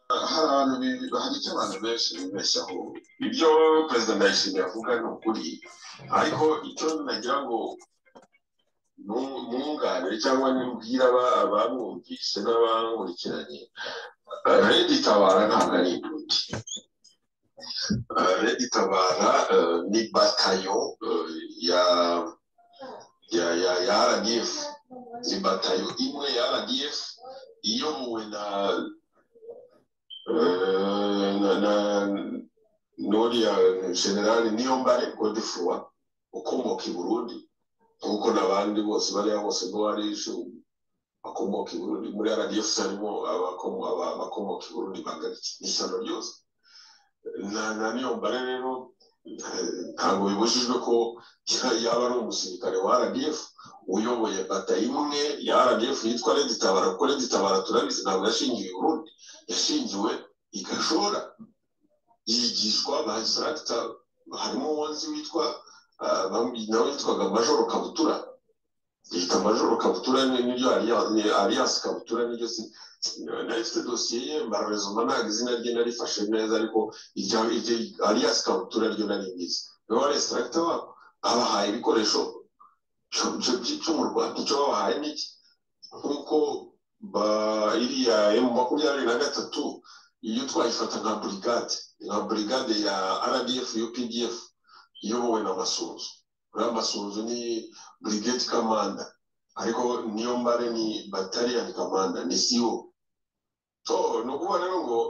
hari abantu bi- hari icyo abantu benshi bibeshyaho ibyo perezida ndayishimiye avuga ni ukuri ariko icyo nagira ngo nu- mwunganire cyangwa nimbwira aba- abamwumvise n'abamukurikiranye eh, redi tabara ntabwo ari imbuti Eh, redi tabara eh, ni batayo eh, ya ya ya ya rdf ni batayo imwe ya rdf iyobowe na na na n'uriya generale niyo mbare godefroid ukomoka i burundi nk'uko n'abandi bose bariya bose n'uwari bakomoka i burundi muri rdf harimo abakomo- aba- abakomoka i burundi bagaritse n'ishyano ryose na na niyo mbare rero eh, ntabwo bibujijwe ko ya- yaba ari umusirikare wa rdf uyoboye bata imwe ya rdf yitwa redi tabara kuko redi tabara turabizi ntabwo yashingiwe i burundi yashingiwe igashora yigishwa ba instructor harimo uwanzi witwa ah, bambi- nawe witwaga majoro kabutura yita majoro kabutura ni- niryo Alia- ni alias kabutura niryo si nari mfite dosiye ye mbararezoma ntabwo izina rye narifashe neza ariko irya iryo alias kabutura ryo nari ngizi niwe wari instructor wabo abahaye ibikoresho cyo- cyo- cyo- cyo mu rwanda icyo babahaye n'iki nk'uko ba- iriya emu makumyabiri na gatatu iyo twayifata nka burigade nka burigade ya rdf updf iyobowe na masunzu uriya masunzu ni burigade kamanda ariko niyo mbare ni batariyani kamanda ni siwo so ni ukuvuga rero ngo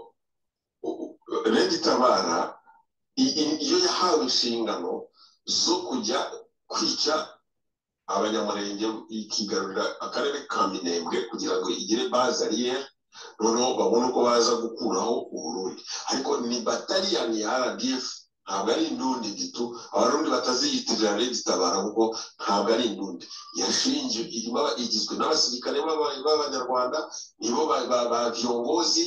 u- u- redi tabara i- i- iyo yahawe inshingano zo kujya kwica abanyamurenge ikigarurira akarere ka minembwe kugira ngo igire baze ariyeri noneho babone uko baza gukuraho uburundi ariko ni bataliyani ya rdf ntabwo ari indundi gitu abarundi bataziyitirira redi tabara kuko ntabwo ari indundi yashingiwe irimo aba- igizwe n'abasirikare b'aba- b'abanyarwanda nibo ba- ba- bavyongozi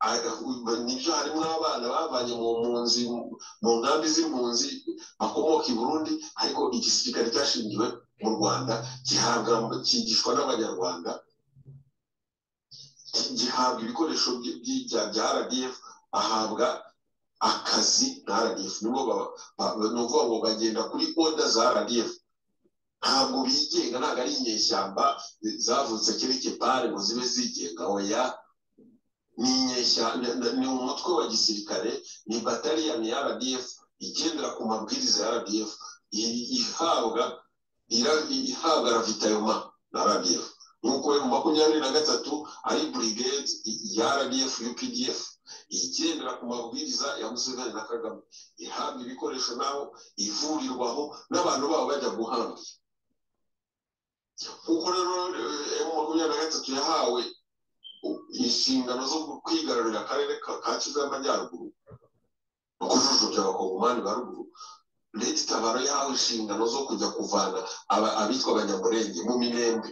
Aba- nibyo harimo abana bavanye mu mpunzi mu nkambi z'impunzi bakomoka i burundi ariko igisirikare cyashingiwe mu rwanda gihabwa cyigishwa n'abanyarwanda gihabwa ibikoresho by- by- bya- bya rdf ahabwa akazi na rdf nibo ba- ba- ni ukuvuga ngo bagenda kuri oda za rdf ntabwo bigenga ntabwo ari inyeshyamba zavutse kereke pare ngo zibe zigenga oya ni inyeshya ni- ni- ni umutwe wa gisirikare ni bataliyani ya rdf igendera ku mabwiriza ya rdf i- ihabwa ira- ihabwa ravitayoma na rdf nuko mu makumyabiri na gatatu ari brigade i- ya rdf updf igendera ku mabwiriza ya museveni na kagame ihabwa ibikoresho naho ivurirwaho n'abantu babo bajya guhambira kuko rero eh, mu makumyabiri na gatatu yahawe inshingano zo kwigarurira akarere ka ka kivu y'amajyaruguru no kujujubya abakongomani ba ruguru leta itabara yahawe inshingano zo kujya kuvana aba- abitwa abanyamurenge mu minembwe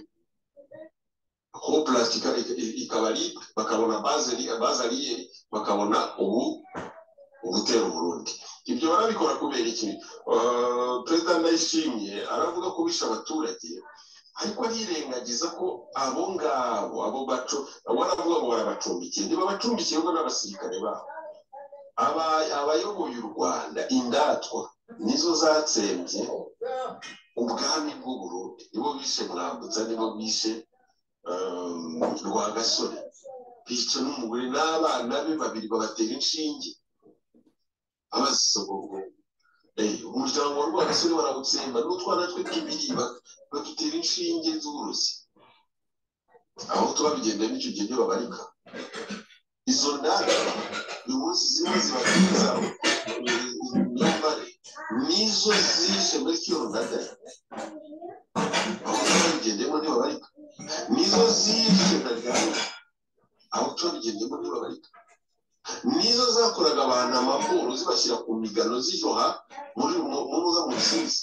aho plastika ik- i- ikaba ari bakabona baze ari- baze ariyeri bakabona ubu ugutera uburundi ibyo barabikora kubera iki Eh, perezida ndayishimye aravuga ko bishe abaturage ariko arirengagiza ko abo ngabo abo baco baravuga ngo barabacumbikiye ntibabacumbikiye ngo n'abasirikare babo Aba- abayoboye u rwanda indatwa nizo zatsembye ubwami bw'u Burundi nibo bishe mwambutsa nibo bishe ehm, rwagasore bica n'umugore n'abana be babiri babatera inshinge abaziza ubwo Eh, umuryango wa rwagasore barawutsemba n'utwana twe tubiri ba- badutera inshinge z'uburozi aho tuba bigenda n'icyo gihe ntibabarika izo ndaka uyu munsi zimwe ziba nziza imyambare nizo zishe muri kiyo ndaka aho tuba bigendemo ntibabarika nizo zishe ndaryana aho tuba bigendemo ntibabarika nizo zakoraga abantu amaporo zibashyira ku migano ziroha muri mu mu za mu rusizi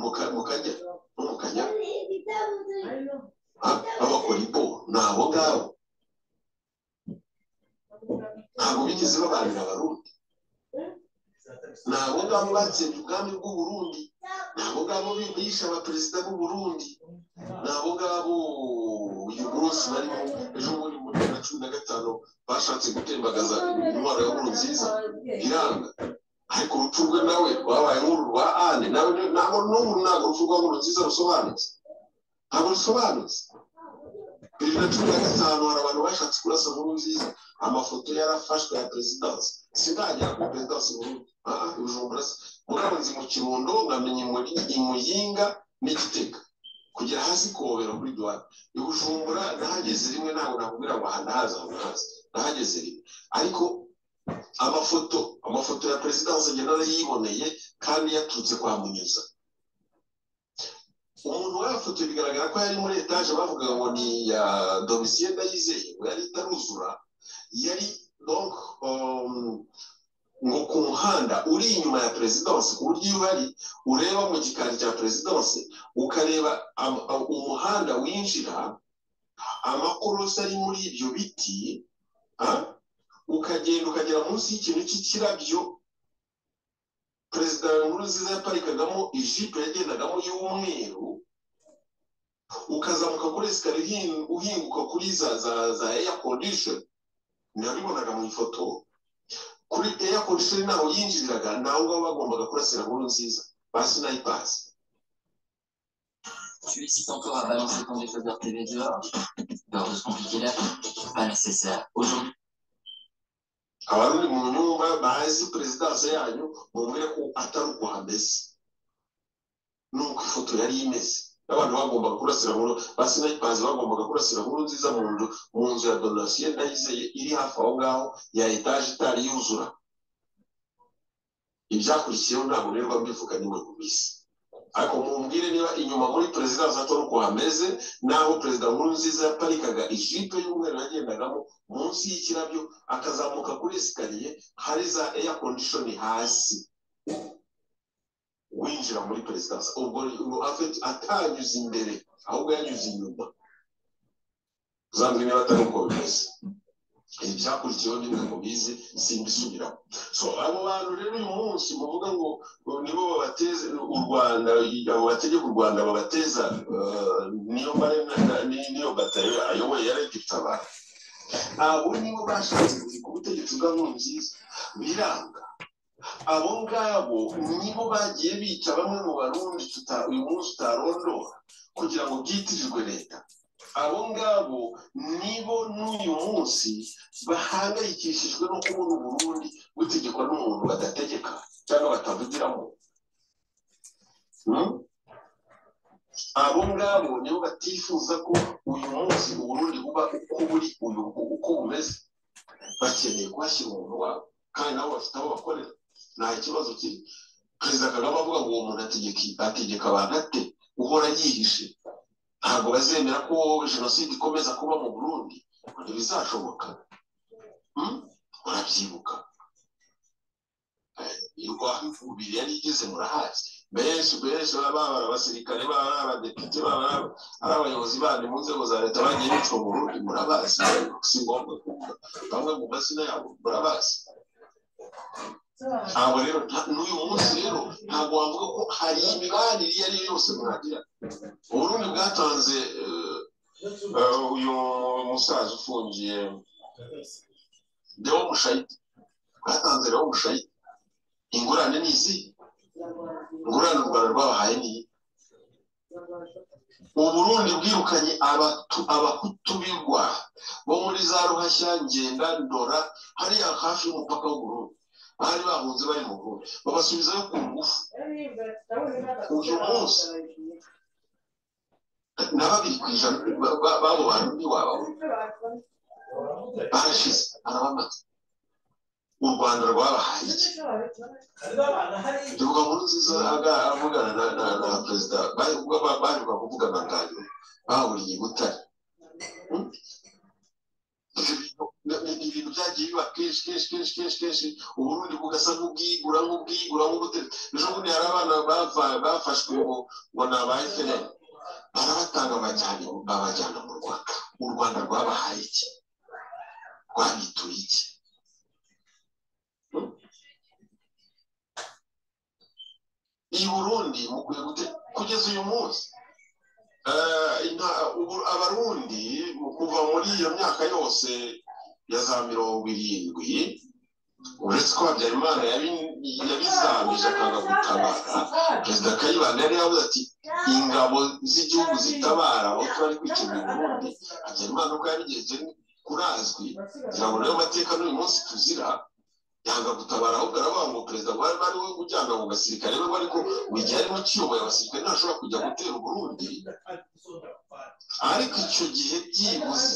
mu Ka- mu kagera no mu kanyara Ah, babakora imbogo ni abo ngabo ntabwo bigeze babanira abarundi ni abo ngabo batsembye ubwami bw'u Burundi ni abo ngabo bishe abaperezida b'u Burundi ni abo ngabo uyu munsi barimo ejo bundi muri bibiri na cumi na gatanu bashatse gutembagaza intwaro ya nkurunziza iranga ariko urupfu rwe nawe rwabaye nk'uru rwa ane nawe ntabwo n'ubu ntabwo urupfu rwa nkurunziza rusobanutse ntabwo rusobanutse bibiri na cumi na gatanu hari abantu bashatse kurasa nkurunziza amafoto yarafashwe ya perezidansi sindagera kuri perezidansi burundu aha ibijumbura murabanza mu kirundo nkamenya imuyinga n'igitega kugera hasi kobera muri duwara ibijumbura nahageze rimwe ntabwo nakubwira ngo aha ndahaza aho ndahaza nahageze rimwe ariko amafoto amafoto ya perezidansi agenda arayiboneye kandi yaturutse kwa munyuza umuntu wayafotoye bigaragara ko yari muri etaje bavuga ngo ni iya domisiye ndayizeye ngo yari itaruzura yari donk ngo ku muhanda uri inyuma ya perezidansi ku buryo iyo uhari ureba mu gikari cya perezidansi ukareba umuhanda winjira amakorosi ari muri ibyo biti ukagenda ukagera munsi y'ikintu cy'ikirabyo perezida nkuru nziza yaparikagamo ijipo yagendagamo y'umweru ukazamuka kuri esikariye uhinguka kuri za za za eya kondishoni nabibonaga mu ifoto kuri eya kondishoni ntaho yinjiriraga nawe baba bagombaga kurasira nkuru nziza basi nayipasi Tu hésites encore à balancer ton décodeur TV dehors Peur de se compliquer la vie Pas nécessaire. Aujourd'hui, abarundi mu nyumba bazi perezidanse yanyu mubwire ko atari uko hameze nuko ifoto yari imeze n'abantu bagombaga kurasira nkuru basinayipazi bagombaga kurasira nkuru nziza mu nzu mu nzu ya donasiyo ndayizeye iri hafi aho ngaho ya etaje itari yuzura ibyakurikiyeho ntabwo rero mbivuga nimwe ku minsi ariko mumbwire niba inyuma muri perezidanse atari uko hameze naho perezida nkuru nziza yaparikaga ijipe y'umweru yagendagamo munsi y'ikirabyo akazamuka kuri esikariye hari za eya kondishoni hasi winjira muri perezidanse ubwo afite atanyuze imbere ahubwo yanyuze inyuma uzambwe niba atari uko bimeze ibi byakurikiyeho nimwe mu bizi simbisubiramo so abo bantu rero uyu munsi muvuga ngo nibo babateze u rwanda abo bategeka u rwanda babateza niyo niyo batayo ayoboye yareta itabara abo nibo bashatse ku butegetsi bwa nkurunziza biranga abo ngabo nibo bagiye bica bamwe mu barundi uyu munsi utarondora kugira ngo byitirirwe leta abo ngabo nibo n'uyu munsi bahangayikishijwe no kubona uburundi butegekwa n'umuntu badategeka cyangwa batavugiramo abo ngabo nibo batifuza ko uyu munsi uburundi buba uko buri uyu uko bumeze bakeneye kuhashyira umuntu wabo kandi nabo bafite abo bakorera nta kibazo kiri perezida kagame avuga ngo uwo muntu ategeka abantu ate uhora yihishe ntabwo bazemera ko jenoside ikomeza kuba mu burundi ngo ntibizashoboka murabyibuka ibiri yari igeze murahazi benshi benshi baba ari abasirikare baba ari abadepite baba ari abayobozi bandi mu nzego za leta bagiye bicwa mu burundi murabazi si ngombwa kuvuga bamwe mu mazina yabo murabazi ntabwo rero n'uyu munsi rero ntabwo wavuga ko hari imibanire iyo ari yo yose mwagira uburundi bwatanze uyu musaza ufungiye dewo mushayiti bwatanze dewo mushayiti ingurane ni izi ingurane u rwanda rwabahaye niyi uburundi bwirukanye abahutu bigwa bo muri za ruhashya ngenda ndora hariya hafi y'umupaka w'uburundi bari bahunze bari mu rugo babasubizayo ku ngufu uyu munsi na babiri ku ijana babo bantu ntiwababona barashize arabamaze u rwanda rwabahaye iki ivuga nkuru nziza avugana na perezida bari kuvugana ngano bahuriye i butare ibintu byagiye biba kenshi kenshi kenshi kenshi kenshi uburundi bugasa nk'ubwigura nk'ubwigura nk'ubutare ejo bundi hari abana bafashwe ngo ngo ni aba efuperi barabatanga babajyana mu rwanda u rwanda rwabahaye iki rwabituye iki iyi burundi mukwiye guteka kugeza uyu munsi Eh, inta- ubu- abarundi mu kuva muri iyo myaka yose ya za mirongo irindwi uretse ko habyarimana yabi- yabizamije akanga gutabara perezida kayibanda yari yavuze ati ingabo z'igihugu zitabara aho twari kwicungira uburundi habyarimana ubwo yarigeze kurazwi ntabwo nayo mateka n'uyu munsi tuzira yanga gutabara ahubwo aravuga ngo perezida wari bari we ujyana mu gasirikare we ariko igihe ari ukiyoboye abasirikare ntashobora kujya gutera uburundi ariko icyo gihe byibuze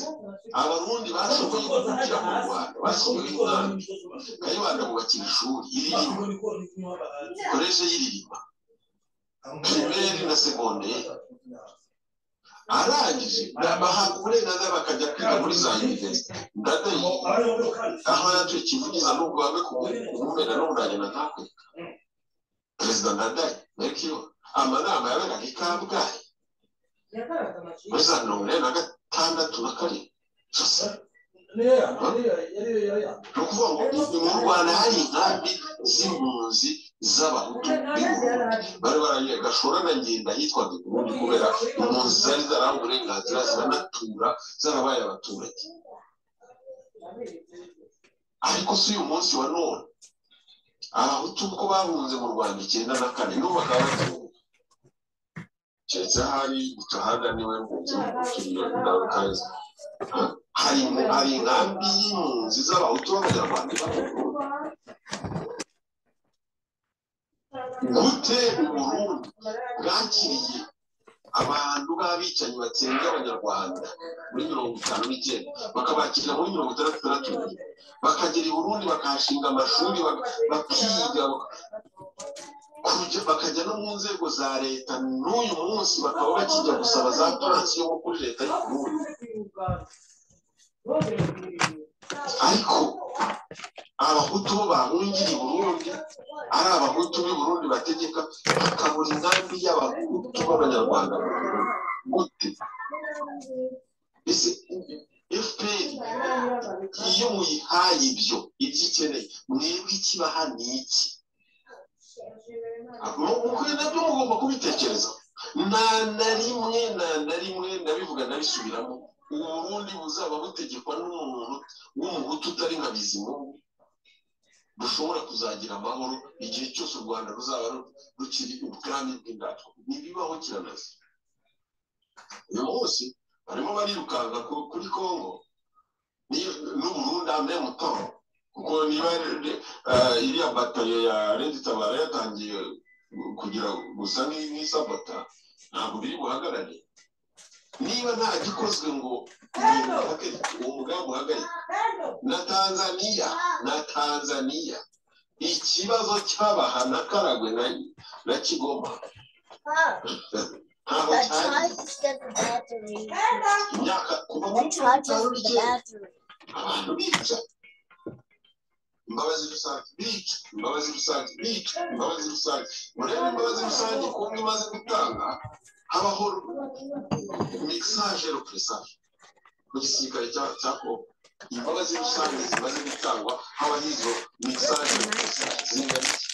abarundi bashoboye kugira mu rwanda bashyiriweho inkambi kayibanda bubakira ishuri iririma koreshe y'iririma primaire na secondaire arangije bahabwa uburenganzira bakajya kwiga muri za univerisite ndadayi aho yacuye kivugiza n'ubwo bamwe kumumena n'uburanye na ntakwe perezida ndadayi mekiyo amanama yaberaga i kabgayi muri za mirongo ine na gatandatu na karindwi gusa ni ukuvuga ngo ni mu rwanda hari inkambi z'impunzi z'abahutu b'i burundi bari baraye gashora na ngenda hitwaga i burundi kubera impunzi zari zarahawe uburenganzira ziranatura zarabaye abaturage ariko si uyu munsi wa none abahutu uko bahunze mu rwanda icyenda na kane n'ubu bakaba batunga keretse ahari gutahanda niwe mpunzi n'umukiriya nawe kazi hari hari inkambi y'impunzi z'abahutu b'abanyarwanda ibaho gute uburundi bwakiriye abantu b'abicanyi batsembye abanyarwanda muri mirongo itanu n'icyenda bakabakira muri mirongo itandatu na tubiri bakagera i burundi bakahashinga amashuri bak- bakiga kuja- bakajya no mu nzego za leta n'uyu munsi bakaba bakijya gusaba za pansiyo nko kuri leta y'u burundi ariko abahutu bo bahungira i burundi ari abahutu b'i burundi bategeka bakabura inkambi y'abahutu b'abanyarwanda mu Burundi. gute ese fpr iyo muyihaye ibyo ibyo ikeneye mwebwe ikibaha ni iki mukwiye nabyo mugomba kubitekereza nta na rimwe nta na rimwe ndabivuga ndabisubiramo ubu burundi buzaba butegekwa n'umuntu w'umuhutu utari nka bizimungu bushobora kuzagira amahoro igihe cyose u rwanda ruzaba ru- rukiri ubwami bw'indatwa ntibibaho kiranaze uyu munsi barimo barirukanka ku- kuri kongo n'i- n'uburundi ame mutondo kuko niba ari- eh, iriya batayo ya redi tabara yatangiye kugira gusa nk'i- nk'isabota ntabwo biri buhagarare niba nta gikozwe ngo ibintu bihagarike uwo mugambi uhagarike na tanzaniya na tanzaniya ikibazo cyabaha na karagwe na, na kigoma ntabwo But cyari charge is the battery. imyaka kuva muri The mirongo charge itanu is the n'icyenda battery. abantu bica imbabazi rusange bica imbabazi rusange bica imbabazi rusange murebe imbabazi rusange kumwe imaze gutanga habaho mesaje represage mu gisirikare cya- cya kongo imbabazi rusange zimaze gutangwa habaho izo mesaje represage zingana iki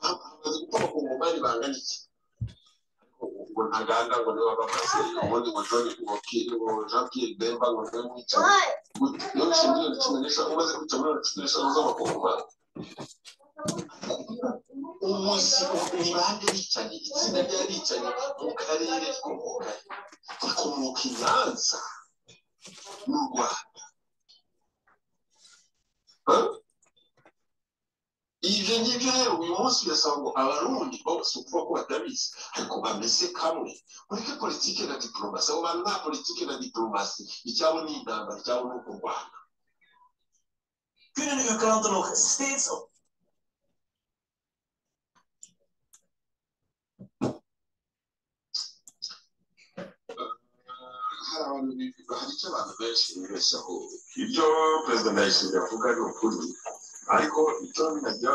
Ha- hamaze gutuma ku ngomani bangana iki ngo ntaganda ngo niba bamaze ubundi ngo john ngo Pierre- ngo jean pierre bemba ngo niwe mwicaye What? iyo nshinga miliyoni cumi n'eshanu umaze guca miliyoni cumi n'eshanu z'amakongomani umunsi ni bande bicanyi itsinda ry'abicanyi mu karere rikomoka he? rikomoka i nyanza mu rwanda Ha? ibyo ngibyo rero uyu munsi birasaba ngo abarundi bose ukuvuga ko batabizi ariko bameze kamwe mureke politike na diporomasi abo bantu nta politike na diporomasi icyabo ni intambara icyabo ni ukurwana kunnen uw klanten nog steeds op. hari abantu bi- hari icyo abantu benshi bibeshyaho ibyo perezida ndayishimiye avuga ni ukuri ariko icyo nagira